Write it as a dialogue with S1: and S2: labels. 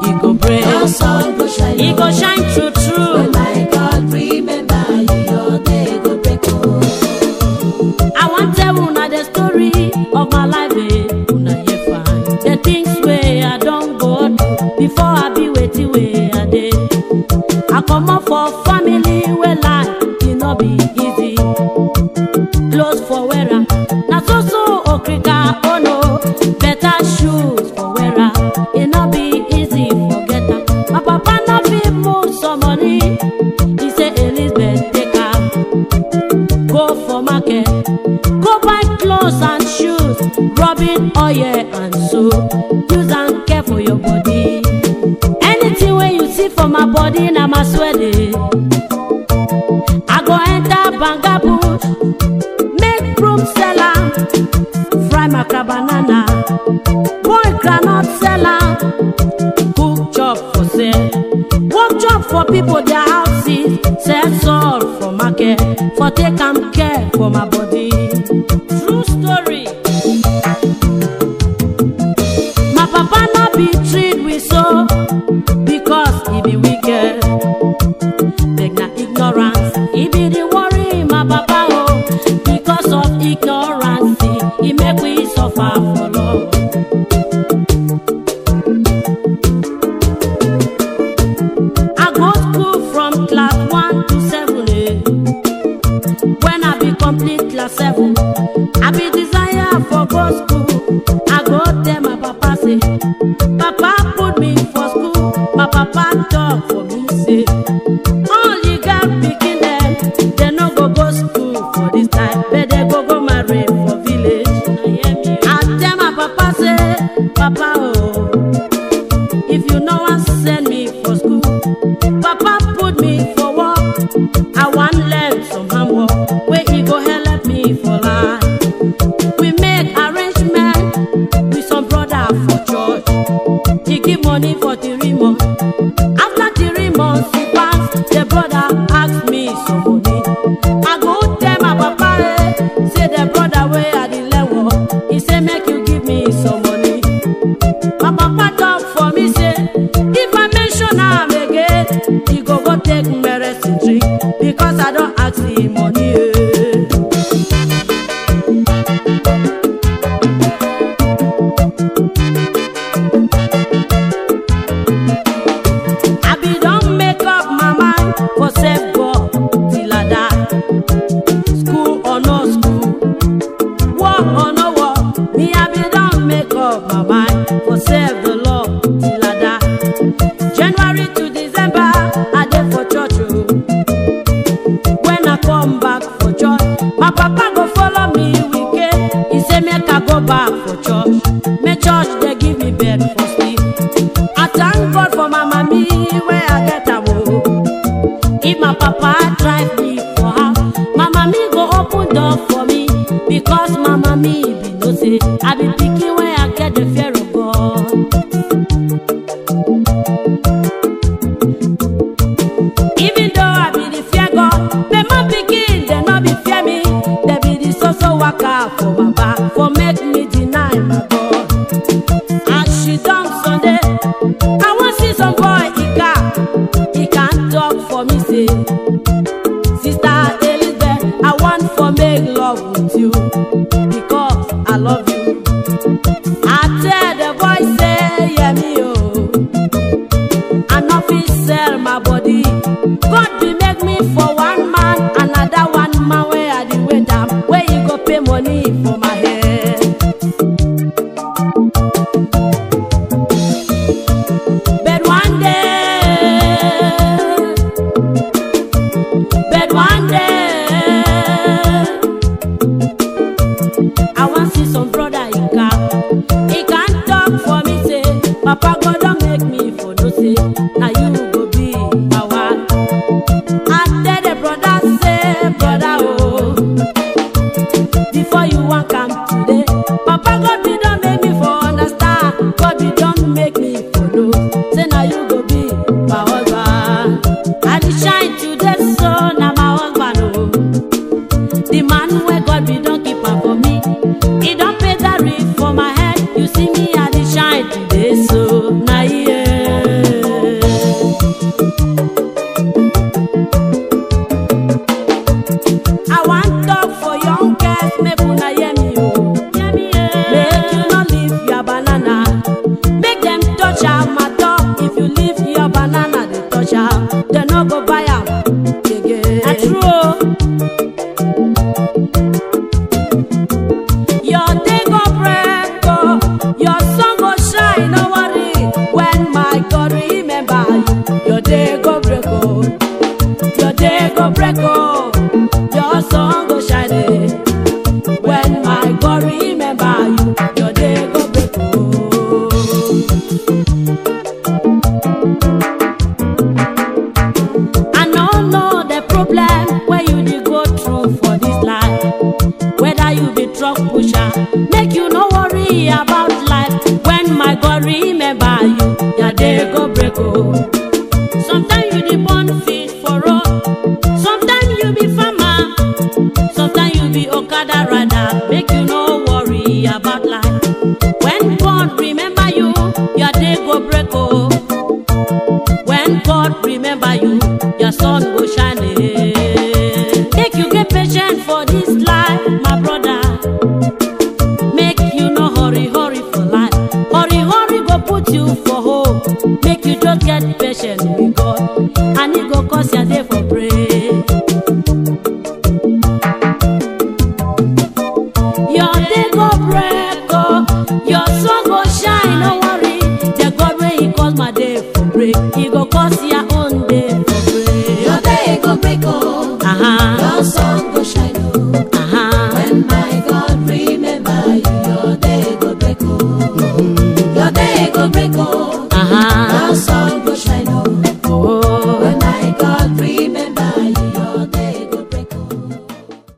S1: e go break
S2: Your sun go shine.
S1: e go shine true true
S2: When my God remember you, your day go break. Oh.
S1: I wan tell una the story of my life, eh, una hear fine. The things wey I don go through before I be wetin wey I dey. I comot for family wey life e no be easy. Clothes for wearer, na so so okrika oh no. Better shoes for wearer, e no be easy forget am. My papa no fit move some money, he say Elizabeth take am. go for market go buy clothes and shoes rubbing oil and soap use am care for your body anything wey you see for my body na my sweat dey i go enter banga bush make broom sell am fry macra banana boil groundnut sell am cook chop for sale work chop for people their houses sell salt for market for take am care for my body true story my papa no be treat we so because he be wicked beg na ignorance he be the worry my papa oh because of ignorance he make we suffer for love. I go school from class one to seven. Eh. When I be complete class seven, I be desire for go school. I go tell my papa say, Papa put me for school. My papa talk for me say, all you got pikin them, they no go go school for this time, but they go go marry for village. I tell my papa say, Papa oh. If you no wan send me for school, Papa put me for work. I wan learn some handwork wey e go help me for life. We make arrangement with some brother for church. He give money for three months. After three months he pass, the brother ask me some money. I go tell my papa eh, say the brother wey I dey learn work, he say make you give me some money. My papa talk for me say, if I mention am again, he go go take medicine drink because I don ask him money. eh. I be don make up my mind for save God till I die. School or no school, war or no war, me I be don make up my mind for serve the Lord till I die. January to December, I dey for church o. When I come back for church, my papa go follow me weekend. He say make I go back for church, make church dey give me bed for sleep. I thank God for my mommy where I get am o. If my papa drive me for house, my mommy go open door for me because my mommy be know say I be pikin wey I get the fear of God. Even though I be the fear God, the man pikin dem no be fear me. Dem be the so so waka for my back for make me deny my God. As she don Sunday, I wan see some boy Ika. He can talk for me say, Sister Elizabeth, I want for make love with you because I love you. I tell the boy say, yeah me oh. I no fit sell my body. God be make me for one man, another one man where I dey wait am, where you go pay money for my head. But one day, but one day, I wan see some brother Ika. He can talk for me say, Papa God don make me for no say, na you go be my wife. I tell the brother say, brother oh, before you wan come today, Papa God be don make me for understand, God be don make me for know, say na you go be my husband. I dey shine today so na my husband oh. The man where God be don keep am for me. He don pay that rent for my head. You see me, I dey shine today, so na yeah. gather rather make you no worry about life when god remember you your day go break oh when god remember you your sun go shine eh. make you get patient for this life my brother make you no hurry hurry for life hurry hurry go put you for home make you just get patient with god and e go cause your day for prayer.